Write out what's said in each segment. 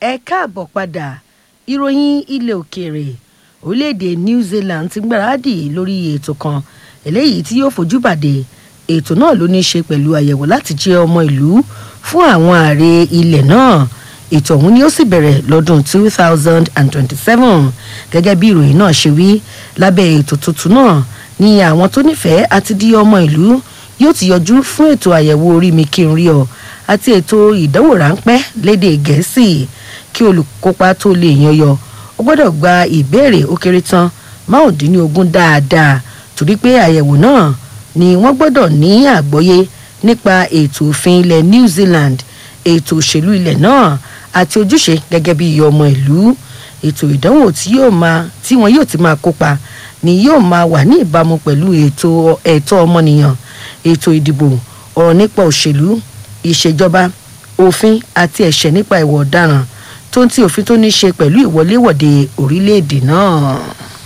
ẹ káàbọ̀ padà ìròyìn ilẹ̀ òkèèrè orílẹ̀-èdè new zealand ti gbáradì lórí ètò kan eléyìí tí yóò fojú bàdé ètò náà ló ní í ṣe pẹ̀lú àyẹ̀wò láti jẹ́ ọmọ ìlú fún àwọn ààrẹ ilẹ̀ náà ètò ọ̀hún ni ó sì bẹ̀rẹ̀ lọ́dún 2027 gẹ́gẹ́ bí ìròyìn náà ṣe wí lábẹ́ ètò tuntun náà ni àwọn tó nífẹ̀ẹ́ àti di ọmọ ìlú yóò ti yọjú fún ètò àyẹ̀wò orí mi kí n rí ọ àti ètò ìdánwò ráńpẹ́ lédè gẹ̀ẹ́sì kí olùkópa tó lè yanyọ ó gbọ́dọ̀ gba ìbéèrè ó kéré tán márùndínlógún dáadáa torí pé àyẹ̀wò náà ni wọ́n gbọ́dọ̀ ní àgbọ́yé nípa ètò òfin ilẹ̀ new zealand ètò òṣèlú ilẹ̀ náà àti ojúṣe gẹ́gẹ́ bí ọmọ ìlú ètò ìdánwò tí yóò máa tí wọn yóò ti máa kópa ni yóò máa wà ní ìbámu pẹ̀lú ètò ẹ̀tọ́ ọmọnìyàn ètò ìdìbò ọ̀rọ̀ nípa òṣèlú ìṣèjọba òfin àti ẹ̀ṣẹ̀ nípa ìwà ọ̀daràn tó ń tí òfin tó ní ṣe pẹ̀lú ìwọléwọ̀de orílẹ̀-èdè náà.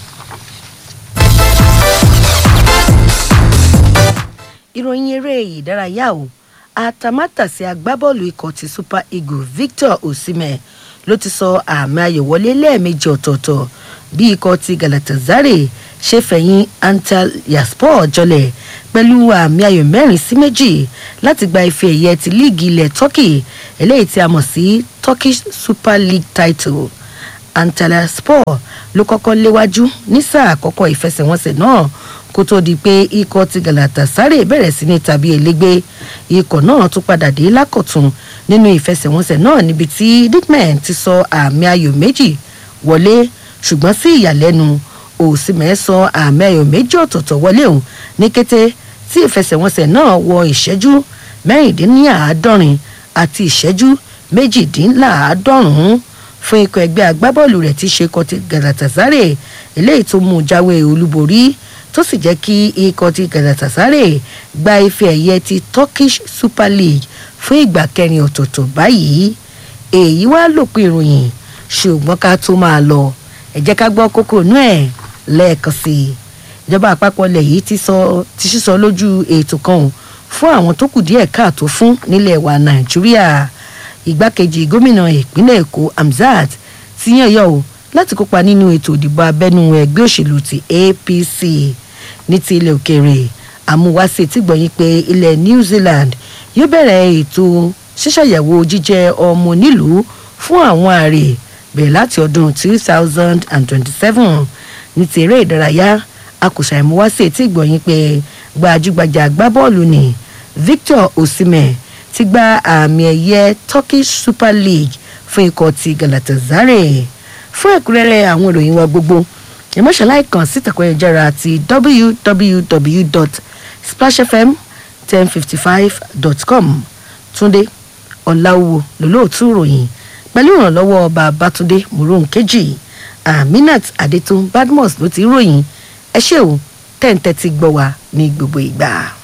ìròyìn eré ìdárayá o àtàmátàsí agbábọ́ọ̀lù ikọ̀ ti super eagles victor osimhen ló ti sọ àmì ayò wọlé lẹ́ẹ̀mejì ọ̀tọ̀ọ̀tọ̀ bí ikọ̀ ti galatasaray ṣe fẹ̀yìn antalyaspor jọlẹ̀ pẹ̀lú àmì ayò mẹ́rin sí méjì láti gba ife ẹ̀yẹ ti líìgì ilẹ̀ turkey eléyìí tí a mọ̀ sí turkish super league title antalyaspor ló kọ́kọ́ léwájú ní sáà àkọ́kọ́ ìfẹsẹ̀wọnsẹ̀ náà kó tó di pé ikọ̀ ti galatasaray bẹ̀rẹ̀ sí ní tàbí elégbé ikọ̀ náà tún padà dé lákọ̀tún nínú ìfẹsẹ̀wọnsẹ̀ náà níbi tí dickman ti sọ àmì ayò méjì wọlé ṣùgbọ́n sí ìyàlẹ́nu òsínmẹ́ sọ àmì ayò méjì ọ̀tọ̀ọ̀tọ̀ wọlé òun ní kété tí ìfẹsẹ̀wọnsẹ̀ náà wọ ìṣẹ́jú mẹ́rìndínláàádọ́rin àti ìṣẹ́jú méjìdínláàádọ́rùn-ún fún ikọ̀ ẹgbẹ́ agbábọ́ọ̀lù rẹ̀ tí ṣe kọ́ ti galatasaray eléyìí tó mú jáwé olúborí tó sì jẹ́ kí ikọ̀ ti galatasaray gba ife ẹ̀yẹ ti turkish super league fún ìgbà kẹrin ọ̀tọ̀ọ̀tọ̀ báyìí èyí wá lòpin ìròyìn ṣùgbọ́n ká tó máa lọ ẹ jẹ́ ká gbọ́ kókó inú ẹ̀ lẹ́ẹ̀kan sí i ìjọba àpapọ̀ ilẹ̀ yìí ti sọ ti sísọ lójú ètò kan ò fún àwọn tó kù díẹ̀ káàtó fún nílẹ̀ wa nàìjíríà ìgbákejì gómìnà ìpínlẹ̀ èkó hamzat ti yàn yọ o láti kópa nínú ètò ìdìbò abẹ́nú ẹgbẹ́ òṣèlú ti apc ní ti ilẹ̀ òkèèrè àmúwáṣe tí gbọ̀nyìn pé ilẹ̀ new zealand yóò bẹ̀rẹ̀ ètò ṣíṣàyẹ̀wò jíjẹ́ ọmọ onílùú fún àwọn ààrẹ bẹ̀rẹ̀ láti ọdún 2027 ní ti eré ìdárayá akùsà ìmúwáṣe tí gbọ̀nyìn pé gbajúgbajà agbábọ́ọ̀lù ni victor osimhen ti gba àmì ẹ̀yẹ turkish super league fún ikọ̀ ti galatasaray fún ẹ̀kúnrẹ́rẹ́ àwọn ìròyìn wa gbogbo ìmọ̀ṣáláì kan sí ìtàkùn ayélujára àti www.splashfm1055.com túnde ọ̀làwò lólóòtú ìròyìn pẹ̀lú ìrànlọ́wọ́ babatunde moronkeji aminat adetun badmus ló ti ròyìn ẹ ṣé o tẹ́ǹtẹ́ ti gbọ́ wa ní gbogbo ìgbà.